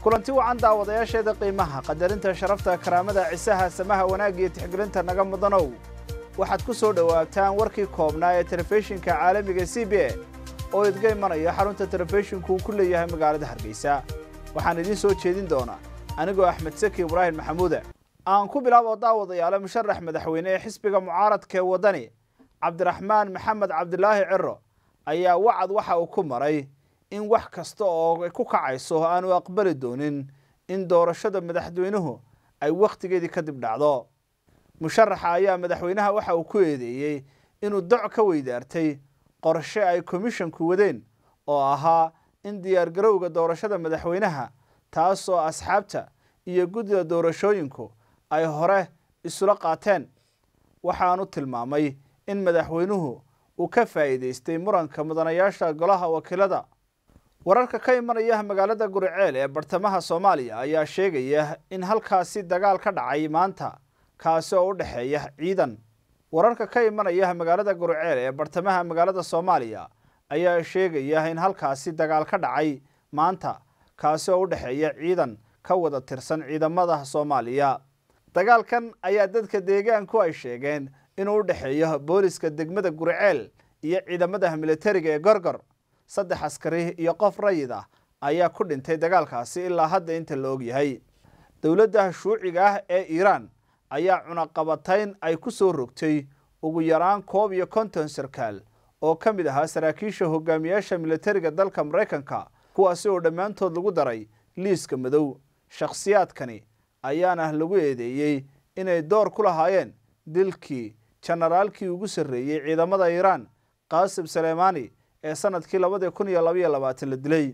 kulanti wacan daawadayaasheeda qiimaha qadarinta sharafta karaamada cisaha samaha wanaagga iyo tixgelinta naga mudanow waxaad ku soo dhowaataan warkii koobnaa ee telefishinka caalamiga c b a oo idga imanaya xarunta telefishinku uu ku leeyahay magaalada hargeysa waxaan idiin soo jeedin doonaa anigoo axmed saki ibraahim maxamuuda aan ku bilaabo daawadayaale musharax madaxweyne ee xisbiga mucaaradka ee waddani cabdiraxmaan maxamed cabdilaahi ciro ayaa wacad waxa uu ku maray in wax kasta oo ku kacayso aanu aqbali doonin in doorashada madaxweynuhu ay wakhtigeedii kadib dhacdo musharaxa ayaa madaxweynaha waxa uu ku eedeeyey inuu doc ka weydaartay qorshe ay komishonku wadeen oo ahaa in diyaargarowga doorashada madaxweynaha taasoo asxaabta iyo guddida doorashooyinku ay hore isula qaateen waxaanu tilmaamay in madaxweynuhu uu ka faa'iidaystay muranka mudanayaasha golaha wakiilada wararka ka imanaya magaalada guriceel ee bartamaha soomaaliya ayaa sheegaya in halkaasi dagaal ka dhacay maanta kaasi oo u dhexeeya ciidan wararka ka imanaya magaalada guriceel ee bartamaha magaalada soomaaliya ayaa sheegaya in halkaasi dagaal ka dhacay maanta kaasi oo u dhexeeya ciidan ka wada tirsan ciidamada soomaaliya dagaalkan ayaa dadka deegaanku ay sheegeen inuu u dhexeeyo booliska degmada guriceel iyo ciidamada militariga ee gorgor saddex askari iyo qof rayid ah ayaa ku dhintay dagaalkaasi ilaa hadda inta la ogyahay dowladda shuuciga ah ee iiraan ayaa cunaqabatayn ay ku soo rogtay ugu yaraan koob iyo konton sarkaal oo ka mid ahaa saraakiisha hogaamiyaasha militariga dalka maraykanka kuwaasi oo dhammaantood lagu daray liiska madow shakhsiyaadkani ayaana lagu eedeeyey inay door ku lahaayeen dilkii jenaraalkii ugu sarreeyey ciidamada iiraan qaasim saleymaani ee sanadkii labadii kun iyo labaiyo labaatan la dilay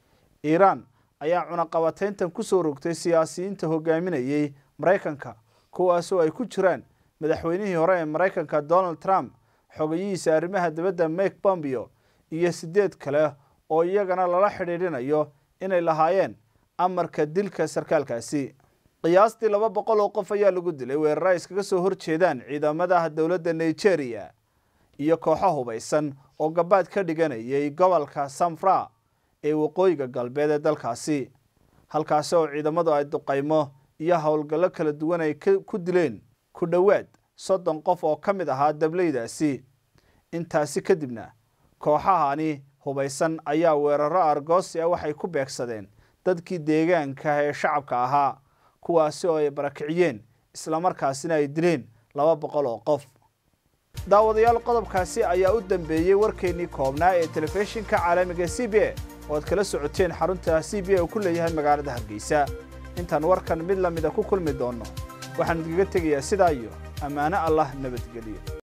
iiraan ayaa cunaqabatayntan ku soo rogtay siyaasiyiinta hogaaminayey maraykanka kuwaasoo ay ku jiraan madaxweynihii hore ee maraykanka donald trump xogayihiisa arrimaha dibadda mike bombio iyo siddeed kale oo iyagana lala xidhiidhinayo inay lahaayeen amarka dilka sarkaalkaasi qiyaastii laba boqol oo qof ayaa lagu dilay weerara iskaga soo horjeedaan ciidamada dowladda nigeria iyo kooxo hubaysan oo gabaad ka dhiganayay gobolka samfra ee waqooyiga galbeed ee dalkaasi halkaasi oo ciidamadu ay duqaymo iyo howlgallo kala duwan ay ku dileen ku dhowaad soddon qof oo ka mid ahaa dableydaasi intaasi kadibna kooxahani hubaysan ayaa weeraro argoosi ah waxay ku beegsadeen dadkii deegaanka ee shacabka ahaa kuwaasi oo ay barakiciyeen islamarkaasina ay dileen laba boqol oo qof daawadayaal qodobkaasi ayaa u dambeeyey warkeennii koobnaa ee telefishinka caalamiga c b a oo aad kala socoteen xarunta c b a uu ku leeyahay magaalada hargeysa intaan warkan mid lamida ku kulmi doonno waxaan idinkaga tegayaa sidaa iyo ammaano allah nabadgeliyo